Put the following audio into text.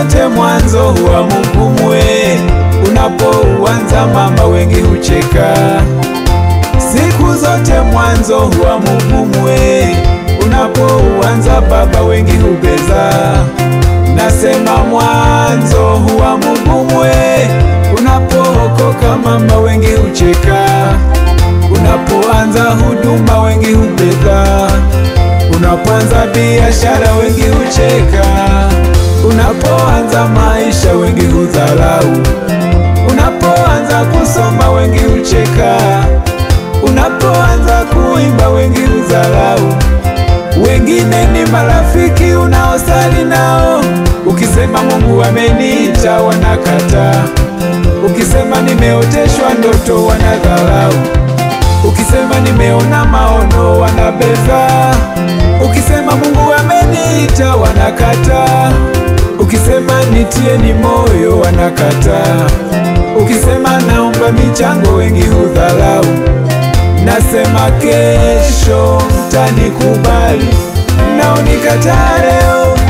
zote mwanzo huwa mgumu, we unapouanza mama wengi hucheka. Siku zote mwanzo huwa mgumu, we unapouanza baba wengi hubeza. Nasema mwanzo huwa mgumu, we unapookoka mama wengi hucheka. Unapoanza huduma wengi hubeza. Unapoanza biashara wengi hucheka. Unapoanza maisha wengi hudharau. Unapoanza kusoma wengi hucheka. Unapoanza kuimba wengi hudharau. Wengine ni marafiki unaosali nao, ukisema Mungu ameniita wanakataa. Ukisema nimeoteshwa ndoto wanadharau. Ukisema nimeona maono wanabeza. Ukisema Mungu ameniita wanakataa. Ukisema nitie ni moyo wanakataa. Ukisema naomba michango wengi hudharau. Nasema kesho mtanikubali, naonikataa leo